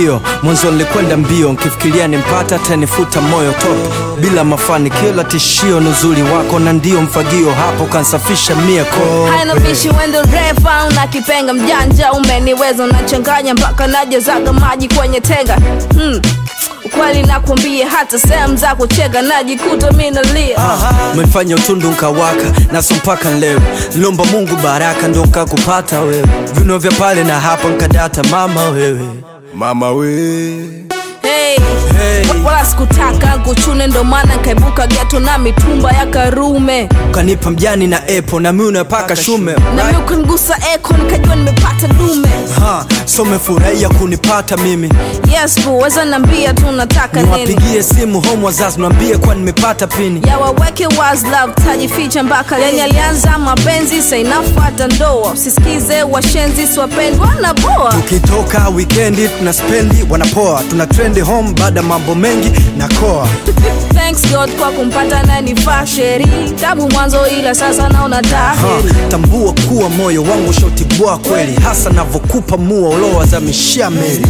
ndio mwanzo nilikwenda mbio nkifikiria nimpata tanifuta moyo toto bila mafanikio la tishio ni uzuri wako na ndio mfagio hapo kansafisha mia ko haina bishi wendo refa una kipenga mjanja umeniweza unachanganya mpaka najezaga maji kwenye tenga hmm. ukweli nakwambia hata sehemu za kuchega najikuta mi nalia umefanya utundu nkawaka naso mpaka leo lomba mungu baraka ndo nkakupata wewe vino vya pale na hapa nkadata mama wewe mama we hey. Hey. wala sikutaka kuchune ndo maana nkaibuka geto na mitumba ya karume ukanipa mjani na epo na mi unapaka shume na mi ukanigusa eko nikajua nimepata dume Ha, so umefurahia kunipata mimi yes bu weza nambia tu nataka nini niwapigie simu home wazazi nwambie kuwa nimepata pini ya waweke was love tajificha mpaka yani alianza mapenzi sainafuata ndoa usisikize washenzi siwapendwa na boa ukitoka wikendi tuna spendi wanapoa tuna trendi home baada ya mambo mengi na koa thanks god kwa kumpata nanifaa sheri tabu mwanzo ila sasa naona ha, taheri tambua kuwa moyo wangu shautibua kweli hasa navyokupa mua uliowazamishia meli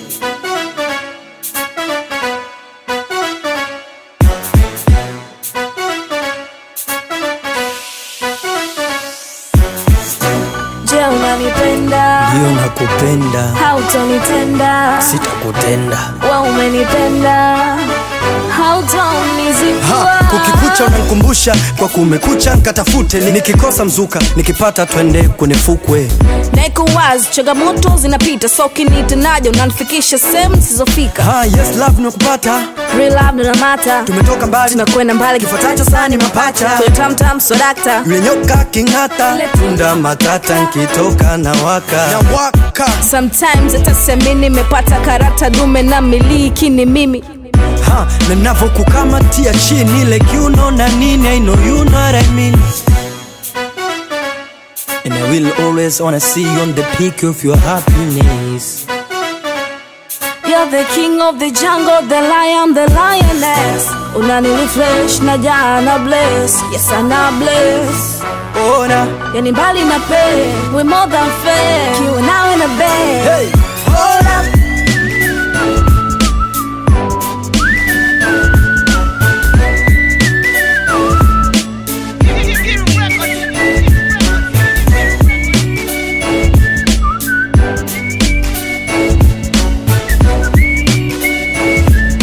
je unanipenda ndiyo nakupenda hautonitenda sitakutenda wa umenipenda ha, hautonizikua kukikucha unankumbusha kwa kumekucha nkatafute Ni- nikikosa mzuka nikipata twende kwenye fukwe naiko wazi changamoto zinapita so kinitenaja unanifikisha sehemu zisizofika ha, yes love nimekupata Real love ndo namata tumetoka mbali tunakwenda mbali kifuatacho sana ni mapacha tamtam sodakta yule nyoka king'ata tunda matata nkitoka na waka na waka sometimes hata nimepata karata dume na miliki ni mimi ha, na navokukamatia chini like you know na nini I know you know what I mean And I will always wanna see you on the peak of your happiness You're the king of the jungle, the lion, the lioness unanirefresh na jana bless yes ana bless ona yani mbali na pe we more than fair kiwa nawe na bed hey, hold up.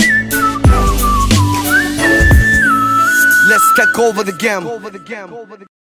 let's take over the game